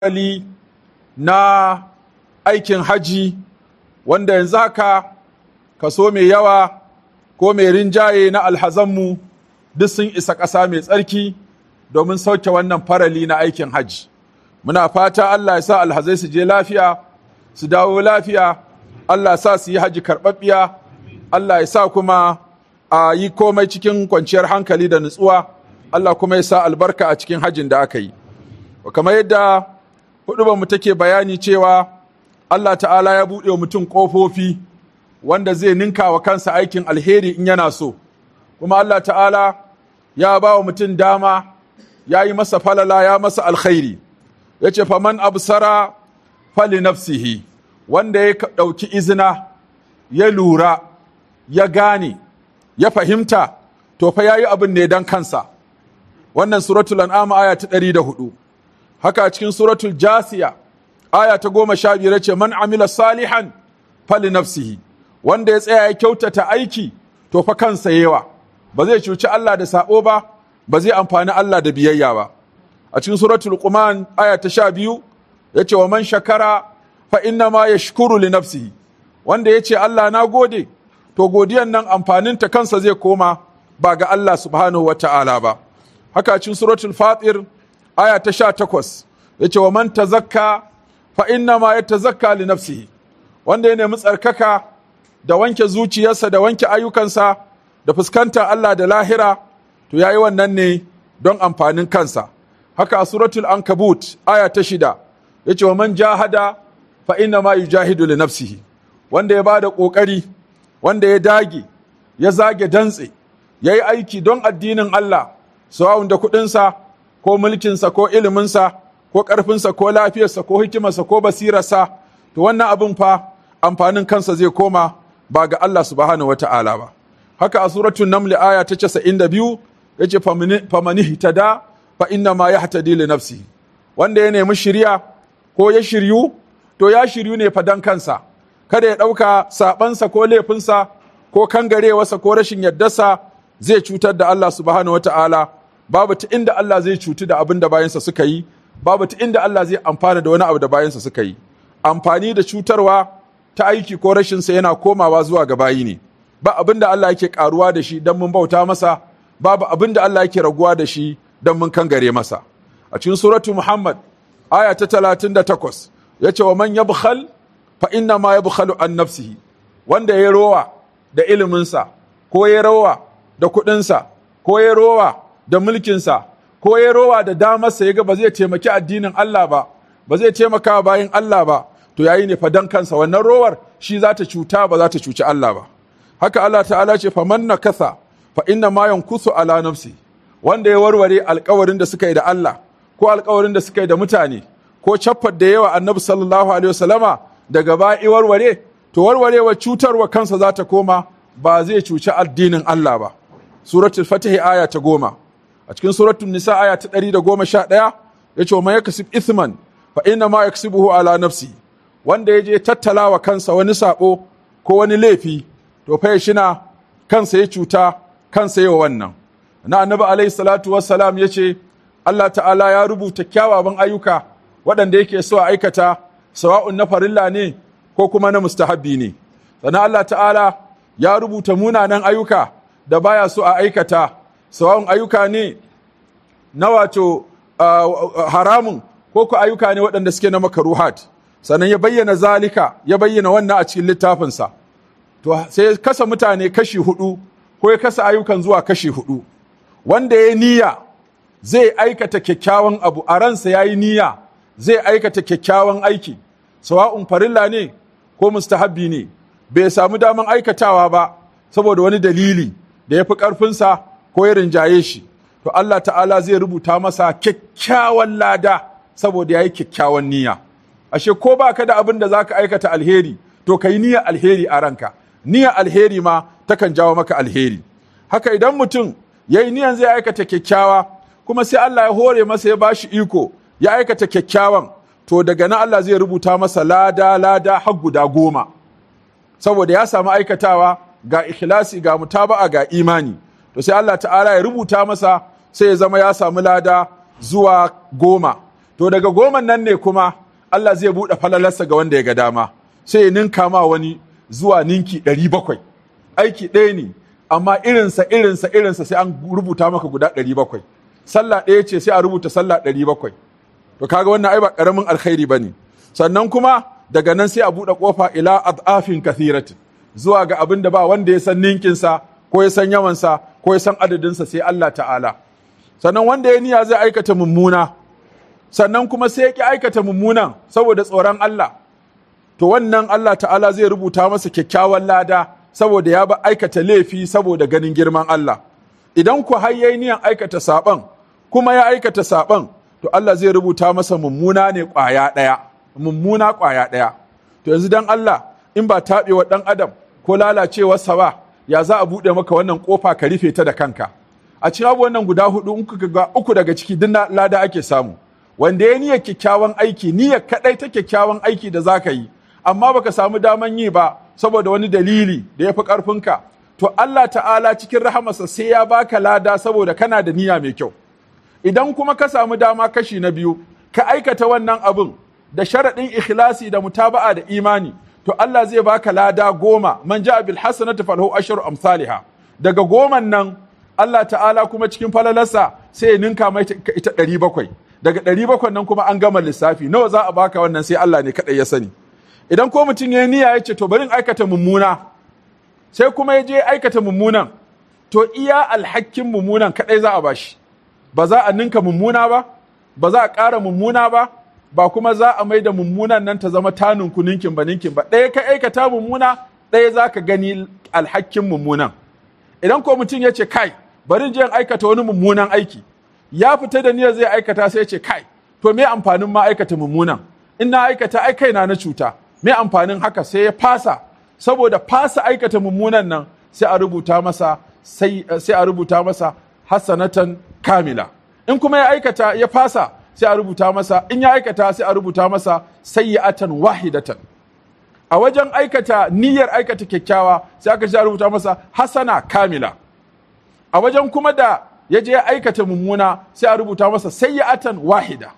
hali na aikin haji wanda yanzu haka kaso mai yawa ko mai rinjaye na alhazanmu duk sun isa ƙasa mai tsarki domin sauke wannan farali na aikin haji muna fata Allah ya sa alhazai su je lafiya su dawo lafiya Allah sa su yi haji karɓaɓɓiya Allah ya sa kuma a yi komai cikin kwanciyar hankali da nutsuwa Allah kuma ya sa albarka a cikin hajin da aka yi kamar yadda mu take bayani cewa Allah ta'ala ya buɗe wa mutum ƙofofi wanda zai ninka wa kansa aikin alheri in yana so kuma Allah ta'ala ya ba wa mutum dama ya yi masa falala ya masa alkhairi ya ce faman absara fali nafsihi wanda ya ɗauki izina ya lura ya gane ya fahimta to fa ya yi abin ne don kansa wannan suratul an'am aya ta ɗari da hudu haka cikin suratul jasiya aya ta goma sha biyar ce man amila salihan fali nafsihi wanda ya tsaya ya kyautata aiki to fa kansa yawa ba zai cuci Allah da sabo ba ba zai amfani Allah da biyayya ba a cikin suratul quman aya ta sha biyu ya ce wa man shakara fa inna ma yashkuru li nafsihi wanda ya ce Allah na gode to godiyan nan amfaninta kansa zai koma ba ga Allah subhanahu wa ta'ala ba haka cikin suratul fatir aya ta sha takwas ya ce wa man tazakka fa inna ma ya tazakka li nafsihi wanda ya nemi tsarkaka da wanke zuciyarsa da wanke ayyukansa da fuskantar Allah da lahira to yayi wannan ne don amfanin kansa haka a suratul ankabut aya ta shida ya ce wa man jahada fa inna ma yujahidu li nafsihi wanda ya bada kokari wanda ya dage ya zage dantse ya yi aiki don addinin Allah sawa'un da kuɗinsa ko mulkinsa ko iliminsa ko ƙarfinsa ko lafiyarsa ko hikimarsa ko basirarsa to wannan abin fa amfanin kansa zai koma ba ga Allah subhanahu wa ta'ala ba haka a suratul naml aya ta 92 yace famani hitada fa inna ma yahtadi li nafsihi wanda ya nemi shirya ko ya shiryu to ya shiryu ne fa dan kansa kada ya ɗauka saɓansa ko laifinsa ko kangarewarsa ko rashin yardarsa zai cutar da Allah subhanahu wata'ala babu ta inda Allah zai cutu da abin da bayansa suka yi babu ta inda Allah zai amfana da wani abu da bayansa suka yi amfani da cutarwa ta aiki ko rashinsa yana komawa zuwa ga bayi ne ba abin da Allah yake karuwa da shi don mun bauta masa babu abin da Allah yake raguwa da shi don mun kangare masa a cikin suratu Muhammad aya ta 38 yace wa man yabkhal fa inna ma yabkhalu an nafsihi wanda ya rowa da iliminsa ko ya rowa da kuɗinsa ko ya rowa da mulkinsa ko ya rowa da damarsa ya ga ba zai taimaki addinin Allah ba ba zai taimaka bayan Allah ba to yayi ne fadan kansa wannan rowar shi za ta cuta ba za ta cuci Allah ba haka Allah ta'ala ce fa man nakasa fa inna ma yankusu ala nafsi wanda ya warware alkawarin da suka yi da Allah ko alkawarin da suka yi da mutane ko caffar da yawa annabi sallallahu alaihi wasallama daga ba'i warware to warwarewa cutarwa kansa za ta koma ba zai cuci addinin Allah ba suratul fatihi aya ta goma a cikin suratul nisa aya ta ɗari da goma sha ɗaya ya ce wa yakasib ithman fa inna ma yaksibuhu ala nafsi wanda ya je tattala wa kansa wani sabo ko wani laifi to fa shina kansa ya cuta kansa yawa wannan na annabi alaihi salatu wassalam ya ce Allah ta'ala ya rubuta kyawawan ayyuka waɗanda yake so a aikata sawa'un na farilla ne ko kuma na mustahabbi ne sannan Allah ta'ala ya rubuta munanan ayyuka da baya so a aikata sawa'un ayyuka ne na wato haramun ko ku ayyuka ne waɗanda suke na makaruhat sannan ya bayyana zalika ya bayyana wannan a cikin littafinsa to sai ya kasa mutane kashi hudu ko ya kasa ayyukan zuwa kashi hudu wanda ya niyya zai aikata kyakkyawan abu a ransa ya yi niyya zai aikata kyakkyawan aiki sawa'un farilla ne ko mustahabbi ne bai samu daman aikatawa ba saboda wani dalili da ya fi ƙarfinsa ko ya rinjaye shi to Allah ta'ala zai rubuta masa kyakkyawan lada saboda ya yi kyakkyawan niyya ashe ko ba ka da abin da za ka aikata alheri to ka yi niyya alheri a ranka niyya alheri ma takan jawo maka alheri haka idan mutum ya yi niyan zai aikata kyakkyawa kuma sai Allah ya hore masa ya bashi iko ya aikata kyakkyawan to daga nan Allah zai rubuta masa lada lada har guda goma saboda ya samu aikatawa ga ikhlasi ga mutaba'a ga imani to sai Allah ta'ala ya rubuta masa sai ya zama ya samu lada zuwa goma to daga goman nan ne kuma Allah zai buɗe falalarsa ga wanda ya ga dama sai ya ninka ma wani zuwa ninki ɗari bakwai aiki ɗaya ne amma irinsa irinsa irinsa sai an rubuta maka guda ɗari bakwai sallah ɗaya ce sai a rubuta sallah ɗari bakwai to kaga wannan ai ba ƙaramin alkhairi ba ne sannan kuma daga nan sai a buɗe ƙofa ila adafin kathiratin zuwa ga abin da ba wanda ya san ninkinsa ko ya san yawansa ko ya san adadinsa sai Allah ta'ala sannan wanda ya niyya zai aikata mummuna sannan kuma sai ya ki aikata mummunan saboda tsoron Allah to wannan Allah ta'ala zai rubuta masa kyakkyawan lada saboda ya ba aikata laifi saboda ganin girman Allah idan ku har yayi niyan aikata saban kuma ya aikata saban to Allah zai rubuta masa mummuna ne ƙwaya ɗaya mummuna ƙwaya ɗaya to yanzu dan Allah in ba taɓewa ɗan adam ko lalacewarsa ba ya za a buɗe maka wannan ƙofa ka rufe ta da kanka a cikin abubuwan nan guda hudu in kuka ga uku daga ciki duk lada ake samu wanda ya niyyar kyakkyawan aiki niyyar kaɗai ta kyakkyawan aiki da za ka yi amma baka samu daman yi ba saboda wani dalili da ya fi ƙarfinka to Allah ta'ala cikin rahamarsa sai ya baka lada saboda kana da niyya mai kyau idan kuma ka samu dama kashi na biyu ka aikata wannan abin da sharaɗin ikhlasi da mutaba'a da imani to Allah zai baka lada goma man ja'a bil hasanati falahu ashru amsalha daga goman nan Allah ta'ala kuma cikin falalarsa sai ya ninka mai ita ɗari bakwai daga ɗari bakwai nan kuma an gama lissafi nawa za a baka wannan sai Allah ne kaɗai ya sani idan ko mutum ya niyya ya ce to bari in aikata mummuna sai kuma ya je aikata mummunan to iya alhakin mummunan kaɗai za a bashi ba za a ninka mummuna ba ba za a ƙara mummuna ba ba kuma za a mai da mummunan nan ta zama tanin ku ninkin ba ninkin ba ɗaya ka aikata mummuna ɗaya za ka gani alhakin mummunan idan ko mutum ya ce kai bari je in aikata wani mummunan aiki ya fita da niyyar zai aikata sai ya ce kai to me amfanin ma aikata mummunan in na aikata ai kaina na cuta me amfanin haka sai ya fasa saboda fasa aikata mummunan nan sai a rubuta masa sai a rubuta masa hasanatan kamila in kuma ya aikata ya fasa sai a rubuta masa in ya aikata sai a rubuta masa sayyi'atan wahidatan a wajen aikata niyyar aikata kyakkyawa sai aka a rubuta masa hasana kamila a wajen kuma da ya je ya aikata mummuna sai a rubuta masa sayyi'atan wahida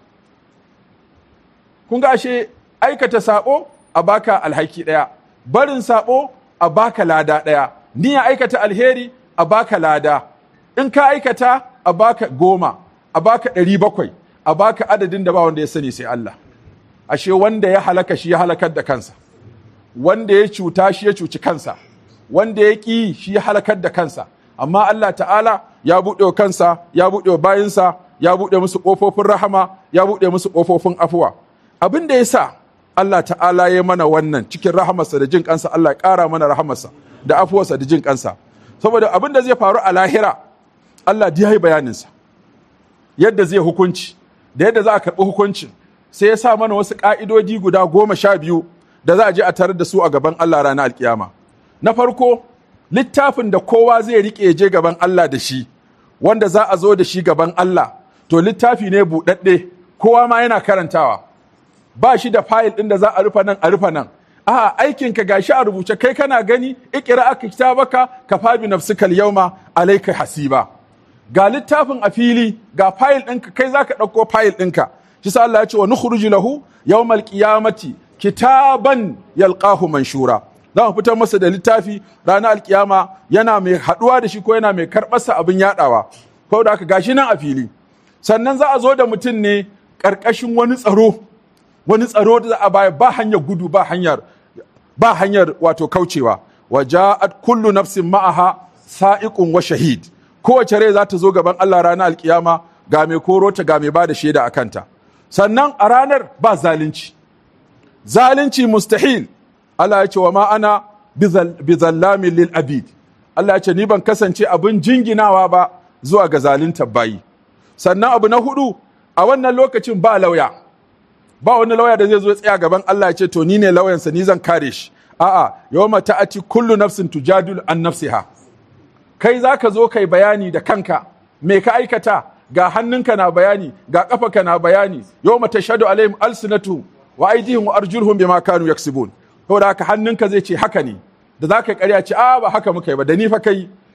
kun ga ashe aikata sabo a baka alhaki daya barin sabo a baka lada daya niyyar aikata alheri a baka lada in ka aikata a baka goma a baka ɗari bakwai a baka adadin da ba wanda ya sani sai Allah ashe wanda ya halaka shi ya halakar da kansa wanda ya cuta shi ya cuci kansa wanda ya ƙi shi ya halakar da kansa amma Allah ta'ala ya buɗe wa kansa ya buɗe wa bayinsa ya buɗe musu ƙofofin rahama ya buɗe musu ƙofofin afuwa abin da ya sa Allah ta'ala ya mana wannan cikin rahamarsa da jin kansa Allah ya ƙara mana rahamarsa da afuwarsa da jin kansa saboda abin da zai faru a lahira Allah ya yi bayaninsa yadda zai hukunci da yadda za a karɓi hukuncin sai ya sa mana wasu ƙa'idodi guda goma sha biyu da za a je a tarar da su a gaban Allah ranar alkiyama. Na farko, littafin da kowa zai riƙe je gaban Allah da shi, wanda za a zo da shi gaban Allah, to littafi ne buɗaɗɗe, kowa ma yana karantawa. Ba shi da fayil ɗin da za a rufa nan a rufa nan. A'a aikinka gashi a rubuce kai kana gani ikira aka kitabaka ka fabi nafsikal yauma alaika hasiba. Ga littafin a fili ga fayil ɗinka kai za ka ɗauko fayil ɗinka. Shi sa Allah ya ce wa nukhruju lahu yawmal qiyamati kitaban yalqahu manshura za mu fitar masa da littafi ranar alkiyama yana mai haɗuwa da shi ko yana mai karɓarsa abin yaɗawa ko da aka gashi nan a fili sannan za a zo da mutum ne ƙarƙashin wani tsaro wani tsaro da za a baya ba hanyar gudu ba hanyar ba hanyar wato kaucewa wa ja'at kullu nafsin ma'aha sa'iqun wa shahid kowace rai za ta zo gaban Allah ranar alkiyama ga mai korota ga mai ba da shaida a kanta sannan a ranar ba zalunci zalunci mustahil Allah ya ce wa ma ana bizallamin lil abid Allah ya ce ni ban kasance abin jinginawa ba zuwa ga zaluntar bayi sannan abu na hudu a wannan lokacin ba lauya ba wani lauya da zai zo tsaya gaban Allah ya ce to ni ne lauyansa ni zan kare shi a'a yawma ta'ati kullu nafsin tujadilu an nafsiha kai zaka zo kai bayani da kanka me ka aikata ga hannunka na bayani ga kafaka na bayani yawma tashhadu alaihim alsinatu wa aidihim wa arjuluhum bima kanu yaksibun saboda haka hannunka zai ce haka ne da za ka karya ce a ba haka muka yi ba da ni fa kai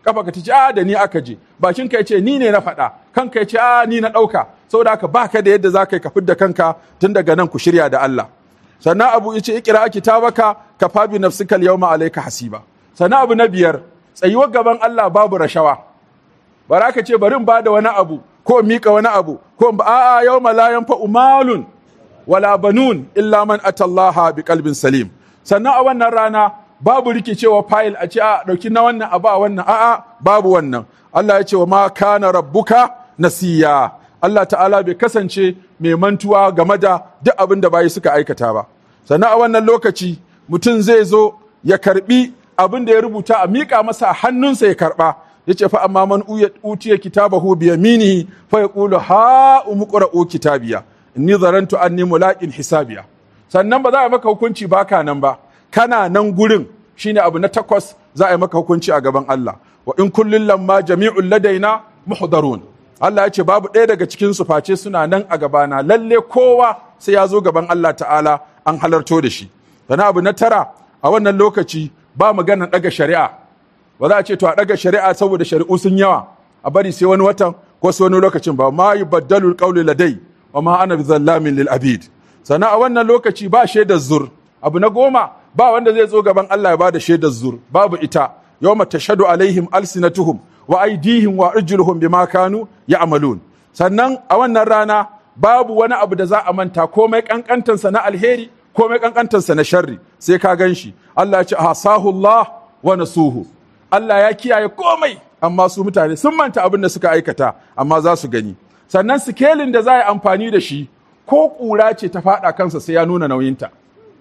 kafa ka ce a da ni aka je bakin ka ce ni ne na faɗa kanka ya ce a ni na ɗauka saboda haka baka da yadda za ka yi ka fidda kanka tun daga nan ku shirya da Allah sannan abu ya ce ikira kitabaka ka fabi nafsika yawma alayka hasiba sannan abu na biyar tsayuwar gaban Allah babu rashawa bara ka ce bari in ba da wani abu ko in mika wani abu ko in ba a'a yawma la yanfa'u malun wala banun illa man atallaha bi qalbin salim sannan a wannan rana babu rikicewa fayil a ce a dauki na wannan abu a wannan a'a babu wannan Allah ya ce wa ma kana rabbuka nasiya Allah ta'ala bai kasance mai mantuwa game da duk abin da bayi suka aikata ba sannan a wannan lokaci mutum zai zo ya karbi abin da ya rubuta a miƙa masa a hannunsa ya karba ya ce fa amma man utiya kitabahu bi yaminihi fa yaqulu ha umqra'u kitabiya inni zarantu anni mulaqin hisabiya sannan ba za a maka hukunci baka nan ba kana nan gurin shine abu na takwas za a yi maka hukunci a gaban Allah wa in kullun lamma jami'un ladaina muhdarun Allah ya ce babu ɗaya daga cikin su face suna nan a gabana lalle kowa sai ya zo gaban Allah ta'ala an halarto da shi sannan abu na tara a wannan lokaci ba magana ɗaga shari'a ba za a ce to a ɗaga shari'a saboda shari'u sun yawa a bari sai wani watan ko sai wani lokacin ba ma yubaddalu alqawlu ladai wa ma ana bizallamin lil abid sannan a wannan lokaci ba shaidar zur abu na goma ba wanda zai zo gaban Allah ya bada shaidar zur babu ita yawma tashhadu alaihim alsinatuhum wa aydihim wa arjuluhum bima kanu ya'malun sannan a wannan rana babu wani abu da za a manta komai kankantansa na alheri komai kankantansa na sharri sai ka gan shi Allah ya ce hasahu Allah wa nasuhu Allah ya kiyaye komai amma su mutane sun manta abin da suka aikata amma za su gani sannan sikelin da za a yi amfani da shi ko ƙura ce ta faɗa kansa sai ya nuna nauyinta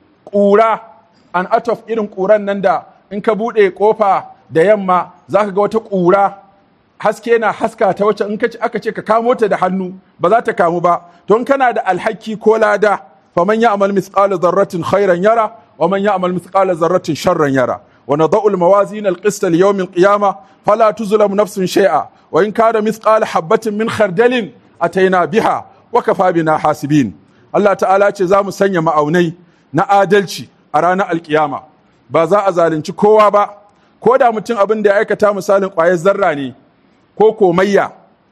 ƙura an atof irin ƙuran nan da in ka buɗe ƙofa da yamma za ka ga wata ƙura haske na haska ta wacce in aka ce ka kamo ta da hannu ba za ta kamu ba don kana da alhaki ko lada faman ya amal mithqala zarratin khairan yara wa man ya amal mithqala zarratin sharran yara wa nadau al-mawazin al-qist li yawm al-qiyamah fala tuzlamu nafsun shay'a wa in kana mithqala habatin min khardalin ataina biha wa kafa bina hasibin Allah ta'ala ce za mu sanya ma'aunai na adalci a ranar alkiyama ba za a zalunci kowa ba ko da mutum abin da ya aikata misalin ƙwayar zarra ne ko komayya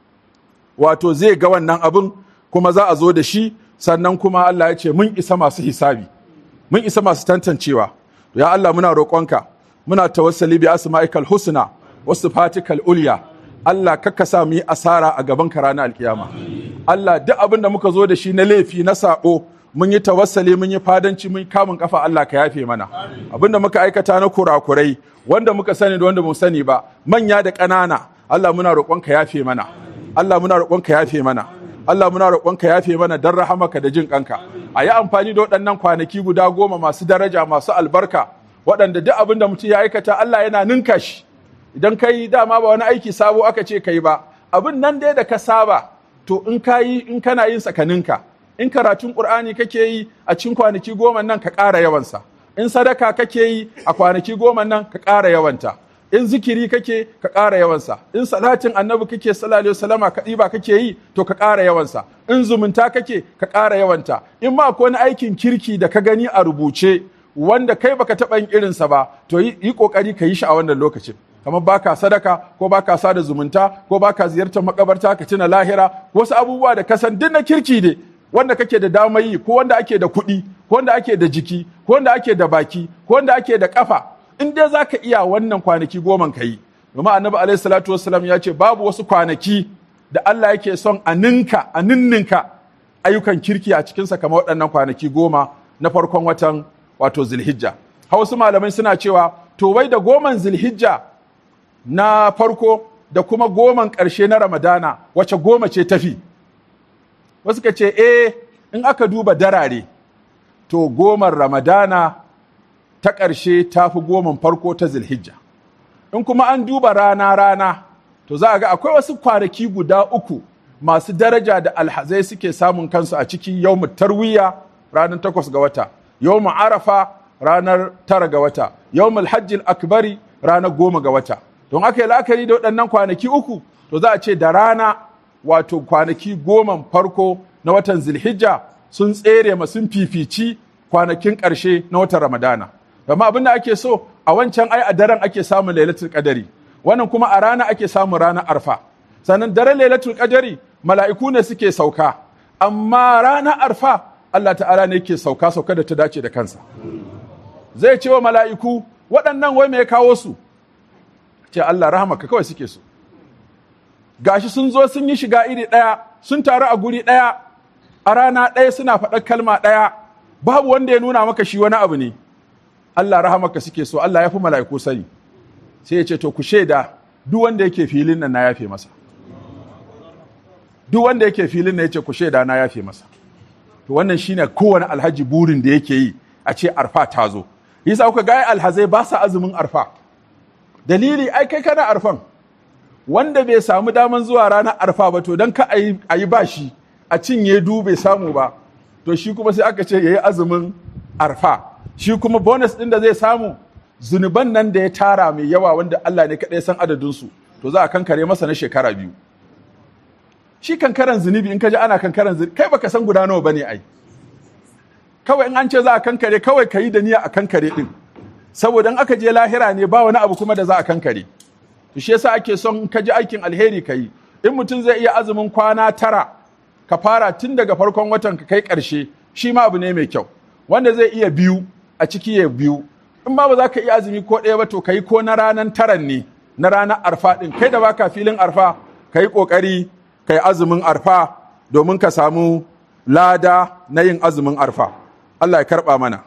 wato zai ga wannan abin kuma za a zo da shi sannan kuma Allah ya ce mun isa masu hisabi mun isa masu tantancewa ya Allah muna roƙonka muna tawassali bi asma'ikal husna wasu fatikal ulya Allah kakka sa mu yi asara a gaban ka ranar alkiyama Allah duk abin da muka zo da shi na laifi na sabo mun yi tawassali mun yi fadanci mun kamun kafa Allah ka yafe mana abin da muka aikata na kurakurai wanda muka sani da wanda mu sani ba manya da ƙanana Allah muna roƙon ka yafe mana Allah muna roƙon ka yafe mana Allah muna roƙon ka yafe mana dan rahamaka da jin kanka a yi amfani da waɗannan kwanaki guda goma masu daraja masu albarka waɗanda duk abin da mutum ya aikata Allah yana ninka shi idan ka yi dama ba wani aiki sabo aka ce ka yi ba abin nan dai da ka saba to in ka yi in kana yin sakaninka in karatun qur'ani kake yi a cikin kwanaki goma nan ka ƙara yawansa in sadaka kake yi a kwanaki goma nan ka ƙara yawanta in zikiri kake ka ƙara yawansa in salatin annabi kake sallallahu alaihi wasallama ka ɗiba kake yi to ka ƙara yawansa in zumunta kake ka ƙara yawanta in ma akwai wani aikin kirki da ka gani a rubuce wanda kai baka taɓa yin irinsa ba to yi ƙoƙari ka yi shi a wannan lokacin kamar baka sadaka ko baka sada zumunta ko baka ziyartar makabarta ka tuna lahira wasu abubuwa da kasan duk na kirki ne wanda kake da damar yi ko wanda ake da kuɗi ko wanda ake da jiki ko wanda ake da baki ko wanda ake da kafa in dai zaka iya wannan kwanaki goman ka yi domin annabi alaihi salatu wassalam ya ce babu wasu kwanaki da Allah yake son a ninka a ninninka ayyukan kirki a cikinsa kamar waɗannan kwanaki goma na farkon watan wato zilhijja wasu malamai suna cewa to wai da goman zilhijja na farko da kuma goman ƙarshe na ramadana wace goma ce tafi wasu ka ce eh in aka duba darare to goman ramadana ta ƙarshe ta fi goman farko ta zilhijja in kuma an duba rana-rana to za a ga akwai wasu kwanaki guda uku masu daraja da alhazai suke samun kansu a ciki yau tarwiya ranar takwas ga wata yau arafa ranar tara ga wata yau hajjil akbari ranar goma ga wata don aka yi la'akari da waɗannan kwanaki uku to za a ce da rana wato kwanaki goman farko na watan zilhijja sun tsere ma sun fifici kwanakin ƙarshe na watan ramadana amma abin da ake so a wancan ai a daren ake samun lailatul qadari wannan kuma a rana ake samun ranar arfa sannan daren lailatul qadari mala'iku ne suke sauka amma ranar arfa Allah ta'ala ne ke sauka sauka da ta dace da kansa zai ce wa mala'iku waɗannan wai me ya kawo su ce Allah rahamaka kawai suke so gashi sun zo sun yi shiga iri ɗaya sun taru a guri ɗaya a rana ɗaya suna faɗar kalma ɗaya babu wanda ya nuna maka shi wani abu ne Allah rahamaka suke so Allah ya fi mala'iku sani sai ya ce to ku shaida duk wanda yake filin nan na yafe masa duk wanda yake filin nan ya ce ku shaida na yafe masa to wannan shine kowane alhaji burin da yake yi a ce arfa ta zo yasa kuka ga alhazai ba sa azumin arfa dalili ai kai kana arfan wanda bai samu daman zuwa ranar arfa ba to don ka a yi bashi a cinye du bai samu ba to shi kuma sai aka ce ya yi azumin arfa shi kuma bonus ɗin da zai samu zunuban nan da ya tara mai yawa wanda Allah ne kaɗai san adadinsu to za a kankare masa na shekara biyu shi kankaran zunubi in ka ji ana kankaran zunubi kai baka san guda nawa bane ai kawai in an ce za a kankare kawai ka yi da niyya a kankare ɗin saboda in aka je lahira ne ba wani abu kuma da za a kankare to shi yasa ake son ka ji aikin alheri ka yi in mutum zai iya azumin kwana tara ka fara tun daga farkon watan ka kai ƙarshe shi ma abu ne mai kyau wanda zai iya biyu a ciki ya biyu in ma ba za ka iya azumi ko ɗaya ba to ka yi ko na ranar taran ne na ranar arfa ɗin kai da baka filin arfa ka yi ƙoƙari ka yi azumin arfa domin ka samu lada na yin azumin arfa Allah ya karɓa mana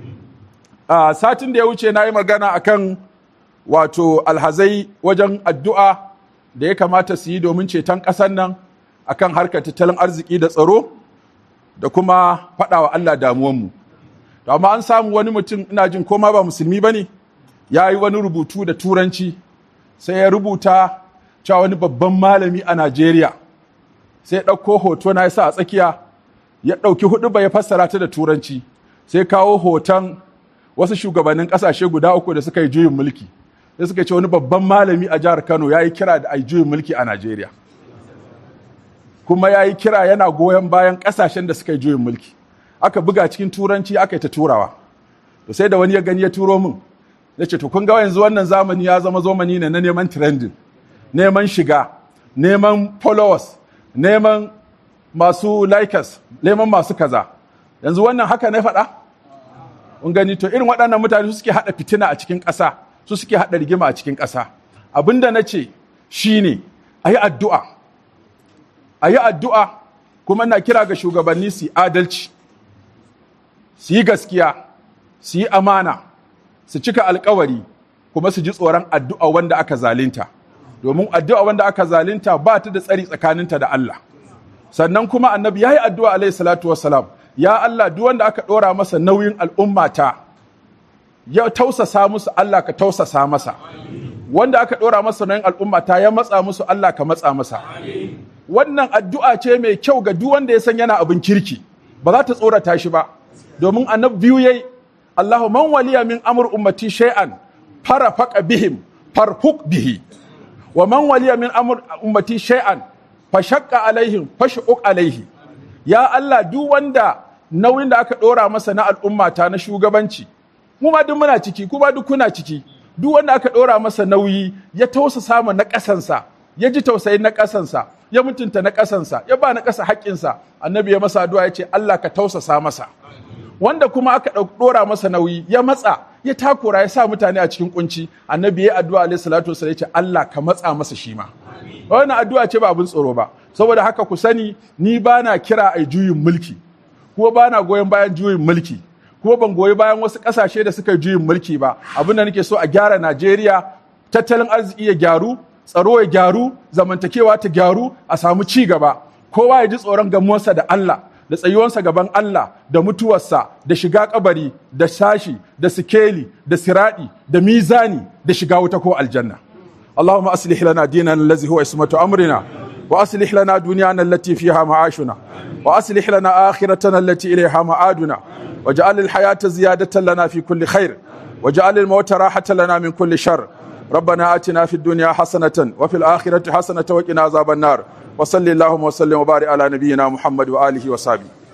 a satin da ya wuce na yi magana akan wato alhazai wajen addu'a da ya kamata su yi domin ceton ƙasar nan akan harkar tattalin arziki da tsaro da kuma faɗawa Allah damuwanmu. To amma an samu wani mutum ina jin koma ba musulmi ba ne ya yi wani rubutu da turanci sai ya rubuta cewa wani babban malami a Najeriya sai ya ɗauko hoto na yasa a tsakiya ya ɗauki hudu ba ya fassara ta da turanci sai kawo hoton wasu shugabannin ƙasashe guda uku da suka yi juyin mulki sai suka ce wani babban malami a jihar Kano ya yi kira da a juyin mulki a Najeriya kuma ya yi kira yana goyon bayan ƙasashen da suka yi juyin mulki aka buga cikin turanci aka yi ta turawa to sai da wani ya gani ya turo min ya ce to kun ga yanzu wannan zamani ya zama zamani ne na neman trending neman shiga neman followers neman masu likers neman masu kaza yanzu wannan haka na faɗa kun gani to irin waɗannan mutane su suke haɗa fitina a cikin ƙasa su suke haɗa rigima a cikin ƙasa abin da na ce shine a yi addu'a a yi addu'a kuma na kira ga shugabanni su adalci su yi gaskiya su yi amana su cika alkawari kuma su ji tsoron addu'a wanda aka zalinta domin addu'a wanda aka zalinta ba ta da tsari tsakaninta da Allah sannan kuma annabi ya yi addu'a alaihi salatu wassalam ya Allah duk wanda aka ɗora masa nauyin al'ummata ya tausasa musu Allah ka tausasa masa wanda aka ɗora masa nauyin al'ummata ya matsa musu Allah ka matsa masa wannan addu'a ce mai kyau ga duk wanda ya san yana abin kirki ba za ta tsorata shi ba domin annabi biyu yayi Allahu man waliya min amr ummati shay'an farafaqa bihim farfuq bihi wa man waliya min amr ummati shay'an fashaqqa alaihim fashquq alaihi ya Allah duk wanda nauyin da aka ɗora masa na al'ummata na shugabanci mu ma duk muna ciki kuma duk kuna ciki duk wanda aka ɗora masa nauyi ya tausa samu na ƙasansa ya ji tausayin na ƙasansa ya mutunta na ƙasansa ya ba na ƙasa haƙƙinsa annabi ya masa addu'a ya ce Allah ka tausasa masa wanda kuma aka ɗora masa nauyi ya matsa ya takura ya sa mutane a cikin kunci annabi ya addu'a alaihi salatu wasallam ya ce Allah ka matsa masa shi ma wannan addu'a ce ba abin tsoro ba saboda haka ku sani ni ba na kira a juyin mulki kuma ba na goyon bayan juyin mulki kuma ban goyi bayan wasu ƙasashe da suka juyin mulki ba abin da nake so a gyara Najeriya tattalin arziki ya gyaru tsaro ya gyaru zamantakewa ta gyaru a samu ci gaba kowa ya ji tsoron gamuwarsa da Allah da tsayuwarsa gaban Allah da mutuwarsa da shiga kabari da sashi da sikeli da siradi da mizani da shiga wuta ko aljanna اللهم أصلح لنا ديننا الذي هو اسمة أمرنا وأصلح لنا دنيانا التي فيها معاشنا وأصلح لنا آخرتنا التي إليها معادنا واجعل الحياة زيادة لنا في كل خير واجعل الموت راحة لنا من كل شر ربنا آتنا في الدنيا حسنة وفي الآخرة حسنة وقنا عذاب النار وصلي اللهم وسلم وبارك على نبينا محمد وآله وصحبه